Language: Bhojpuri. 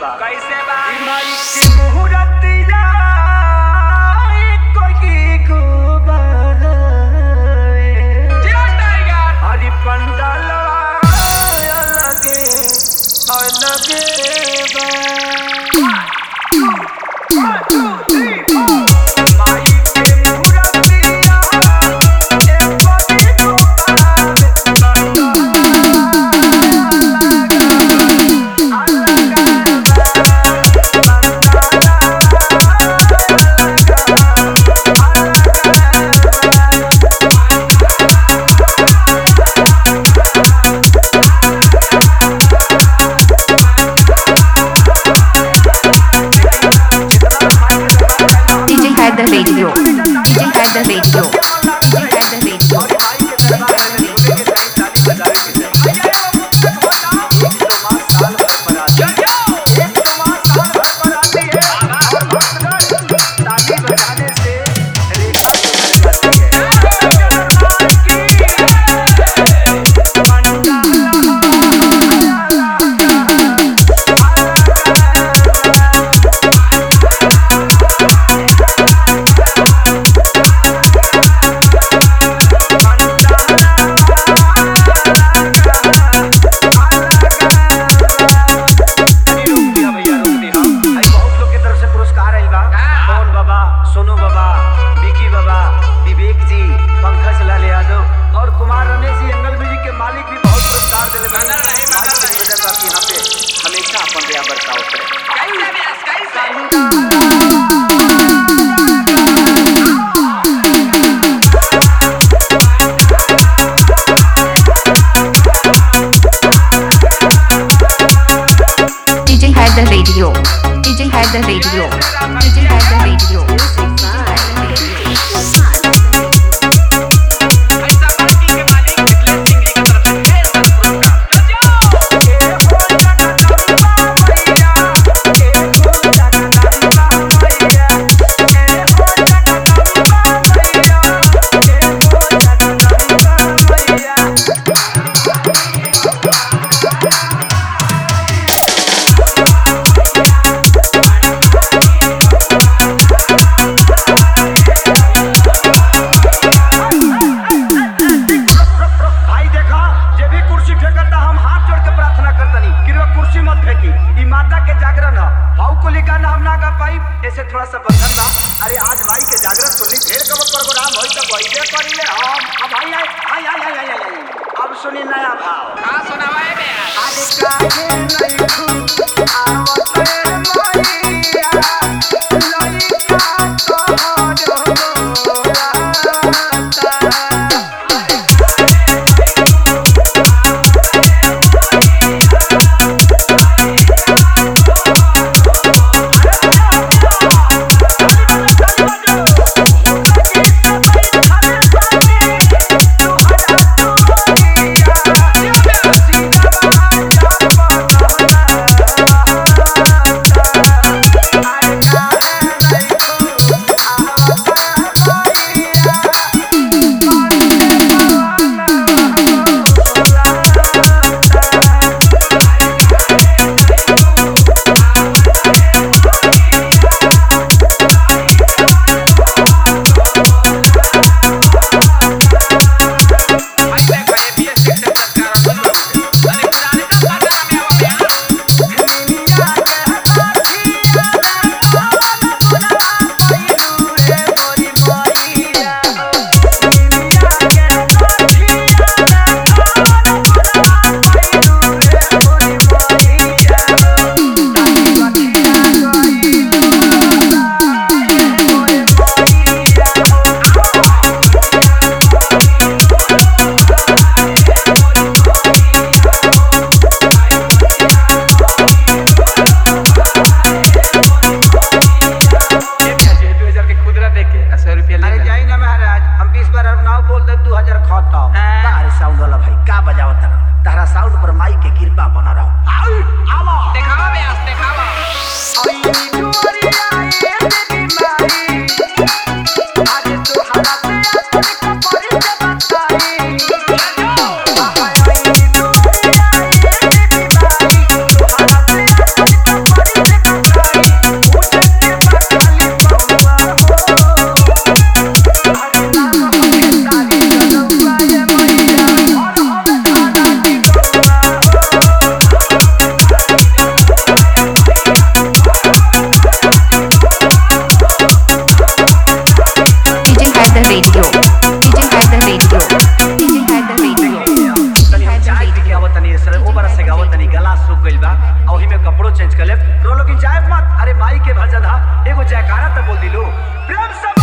बा कैसे बा ई माई के मुहूर्तिया कोई गोबारे जियो टाइगर हरि पंडालवा अलगे अलगे बा One, two, three, four. माई के मुहूर्तिया कोई गोबारे DJ had the radio. DJ had the radio. DJ had the radio. बनल रहे, बनल रहे। हमेशा अपन दया बरसाओ करे कैसे व्यास कैसे DJ had the radio. DJ had the radio. DJ had the radio. ऐसा पार्टी के मालिक मिथिलेश सिंह जी की तरफ से ढेर सारा पुरस्कार जाओ भाई देखा जे भी कुर्सी फेंकता हम हाथ जोड़ के प्रार्थना करतनी कि रे कुर्सी मत फेंकी ई माता के जागरण है भाव को लिखा ना हम ना गा पाई ऐसे थोड़ा सा बंधन बा अरे आज माई के जागरण सुनली ढेर कब प्रोग्राम होई त वहीबे करिले हम अब आई आई आई आई आई आई आई अब सुनी नया भाव हाँ सुनावा है व्यास आज काहे नहीं खू आवत रे मैया लइका तोहरो गोराता Yeah. भौजी में कपड़ो चेंज कर ले रो लोग जाए मत अरे माई के भजन हा एगो जयकारा तो बोल दिलो प्रेम से